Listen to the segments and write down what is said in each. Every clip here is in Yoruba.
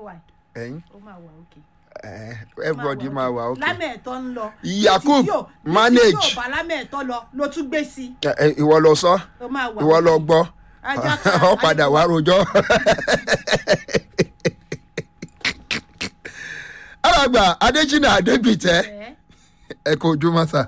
wà ẹ̀yin ó máa wà òkè. ẹ̀ everybody máa wà ok lámẹ̀ẹ̀tọ́ ń lọ. Yakub, Ní tí yóò- ní tí manage. yóò bá lámẹ̀ẹ̀tọ́ lọ ló tún gbé sí. Ẹ, ẹ, ìwọ lọ sọ ó máa wà ìwọ lọ òkè. gbọ́ Ajá kan, ọ padà wá rojọ́. alàgbà adéjìnà adébìtẹ́ Ẹ̀, ẹ kò ojú mọ́sà.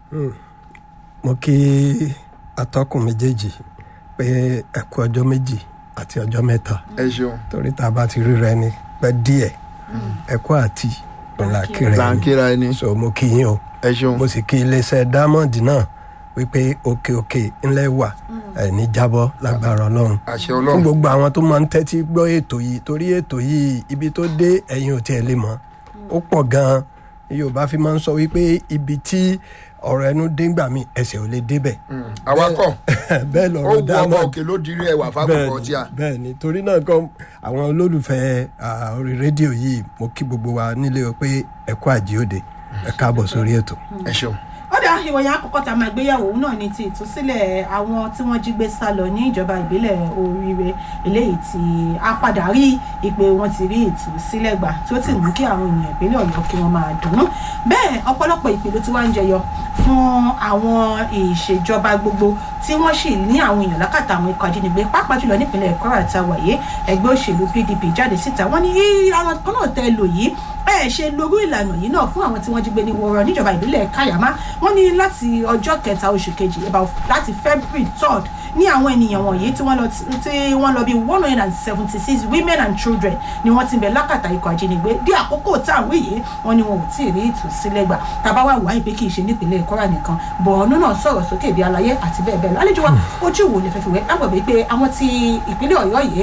mo kí atọ́kùn méjèèjì pé ẹ kú ọjọ́ méjì àti ọjọ́ mẹ́ta ẹ ṣeun torí tá a bá ti ríra ẹni pẹ́ díẹ̀ ẹ kú àti ọ̀la kíra ẹni làǹkìrà ẹni so mo kí yín o ẹ ṣeun mo sì kí iléeṣẹ́ diamond náà wípé òkè òkè ńlẹ̀ wà ẹ̀ ní jábọ́ lágbára ọlọ́run àṣẹ fún ọlọ́run gbogbo àwọn tó máa ń tẹ́tí gbọ́ ètò yìí torí ètò yìí ibi tó dé ẹ̀yin ò tiẹ̀ lè mọ̀ ó pọ̀ gan-an yorùbá fi máa ń sọ wípé ibi tí ọ̀rọ̀ ẹnu dé ńgbà mí ẹsẹ̀ ò lè débẹ̀ awakọ̀ bẹ́ẹ̀ ó lọ̀rọ̀ wu ọmọ diamond òkè ló dirí ẹwà fákòkò tí a. bẹ́ẹ̀ ni torí náà kan àwọn olólùfẹ́ ah, orí rédíò yìí mo kí gbogbo wa nílé o pé ẹ kú àjíòde ẹ káàbọ̀ sórí ètò. ẹ ṣeun ó dá ìròyìn àkọ́kọ́ tá a máa gbéyàwó òun náà ní ti ìtúsílẹ̀ àwọn tí wọ́n jí gbé sá lọ ní ìjọba ìbílẹ̀ oríire eléyìí tí a padà rí ìpè wọn ti rí ìtúsílẹ̀ gbà tí ó sì mú kí àwọn ènìyàn ìpínlẹ̀ ọ̀yọ́ kí wọ́n máa dùn ún bẹ́ẹ̀ ọ̀pọ̀lọpọ̀ ìpè ló ti wá ń jẹyọ fún àwọn ìṣèjọba gbogbo tí wọ́n sì ní àwọn èèyàn lákàtà àwọn ikọ̀ ajínigbé pàápàá jùlọ nípínlẹ̀ kwara àtàwàyé ẹgbẹ́ òṣèlú pdp jáde síta wọ́n ní àwọn kan náà tẹ́ lò yìí ẹ ṣe lórí ìlànà yìí náà fún àwọn tí wọ́n jí gbé ní wọ́ọ́rọ́ níjọba ìbílẹ̀ kayama wọ́n ní láti ọjọ́ kẹta oṣù kejì about láti february third ní àwọn ènìyàn wọ̀nyí tí wọ́n lọ tí wọ́n lọ bí one hundred and seventy six women and children ni wọ́n ti bẹ̀ lákàtà ikọ̀ ajínigbé dí àkókò tá à ń wí yìí wọ́n ní wọn ò tí ì rí ìtúsílẹ̀ gbà tàbá wà wáyé pé kì í ṣe nípìnlẹ̀ kwara nìkan bọ̀ọ̀nù náà sọ̀rọ̀ sókè bí alayé àti bẹ́ẹ̀ bẹ́ẹ̀ lọ àlejò wa ojú wo lè fẹ́ fi wẹ́ lágbàgbé pé àwọn ti ìpínlẹ̀ ọ̀yọ́ yìí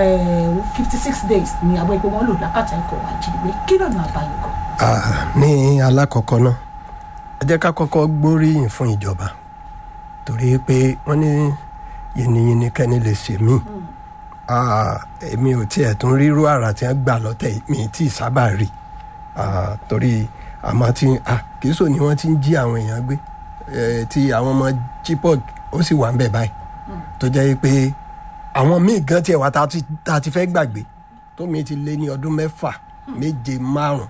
fifty six days ni àwọn epo wọn lò lákàtà ikọ̀ ajínigbé kí lọ́nà àbáyọ kan. Ah, ní alákọ̀ọ́kọ́ náà ẹ jẹ́ ká kọ́kọ́ gbóríyìn fún ìjọba torí pé wọ́n ní yìnyínyìnyín kẹ́ni lè ṣe mí Ah, èmi ò tiẹ̀ tún rírú àrà tí wọ́n gbà lọ́tẹ̀ yìí, mi tí ì sábà rí Ah, torí àmọ́ tí ah, kì í sọ ni wọ́n ti ń jí àwọn èèyàn gbé Eh, tí àwọn ọmọ chipok ó sì wà ń bẹ̀ báyìí tó jẹ́ pé àwọn míì gan tiẹ̀ wá tá a ti- tá a ti fẹ́ gbàgbé tó mi ti lé ní ọdún mẹ́fà méje márùn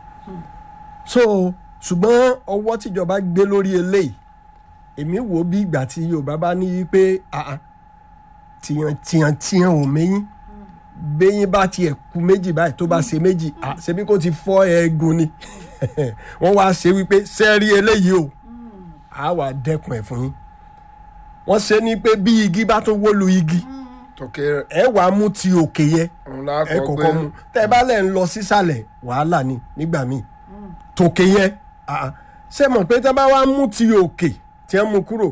so ṣùgbọ́n ọwọ́ tíjọba gbé lórí eléyìí èmi wò ó bí ìgbà tí yorùbá bá ní pé ah, ah, tiyan tiyan tiyan ò méyìn béyìn bá tiẹ̀ ku méjì báyìí tó bá ṣe méjì ah, ṣebí kó ti fọ́ eegun ni wọ́n wá ṣe wípé sẹ́ẹ̀rí eléyìí o a wà dẹ́kun ẹ̀ fún yín wọ́n ṣe ní pé bí igi bá tún wó lu igi tòkè ẹ wàá mú ti òkè yẹn òun la ẹ kọ kọ̀ọ̀kan mu tẹ́ ẹ bá lẹ̀ ń lọ sísàlẹ̀ wàhálà ni nígbà míì tòkè yẹn ah, ṣé mọ̀ pé tẹ́ bá wá mú ti òkè tí wọ́n mú kúrò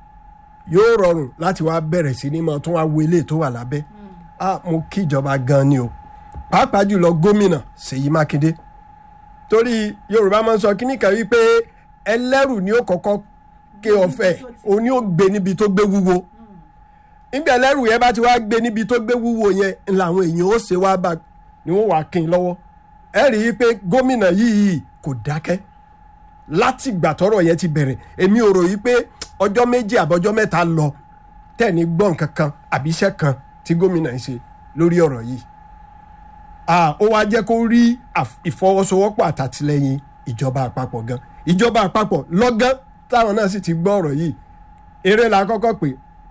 yóò rọrùn láti wá bẹ̀rẹ̀ sí ní máa tún wá wo ilé tó wà lábẹ́ ah, mo kí ìjọba gan ni o pàápàá jùlọ gómìnà Ṣèyí Mákindé torí Yorùbá máa ń sọ kíní kan wípé ẹlẹ́rù ni ó kọ́kọ́ ké ọ̀fẹ́ òun ni ó gbé níbi tó gbé wúwo níbi ẹlẹ́rù yẹn bá ti wá gbé níbi tó gbé wúwo yẹn ń làwọn èèyàn ó ṣe wá bá ni wọ́n wàá kín in lọ́wọ́ ẹ rí i pé gómìnà yìí kò dákẹ́ láti ìgbà tọ́rọ̀ yẹn ti bẹ̀rẹ̀ èmi ò rò yí pé ọjọ́ méjì àbọ̀jọ́ mẹ́ta lọ tẹ̀ní gbọ́n kankan àbí iṣẹ́ kan tí gómìnà ń ṣe lórí ọ̀rọ̀ yìí Ah, ó wá jẹ́ kó rí àf- ìfọwọ́sowọ́pọ̀ àtàtìlẹ́yìn ìjọba àpapọ̀ gan ìjọba àpapọ̀ lọ́gán táwọn náà sì ti gbọ́ ọ̀rọ̀ yìí eré la kọ́kọ́ pè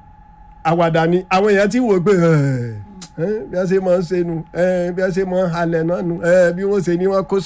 àwàdà ni àwọn èèyàn ti wò pé "Ẹ̀, ẹ̀, bí wọ́n ṣe máa ń ṣe nu ẹ̀, bí wọ́n ṣe máa ń halẹ̀ náà nu ẹ̀, bí wọ́n ṣe ní wọ́n kó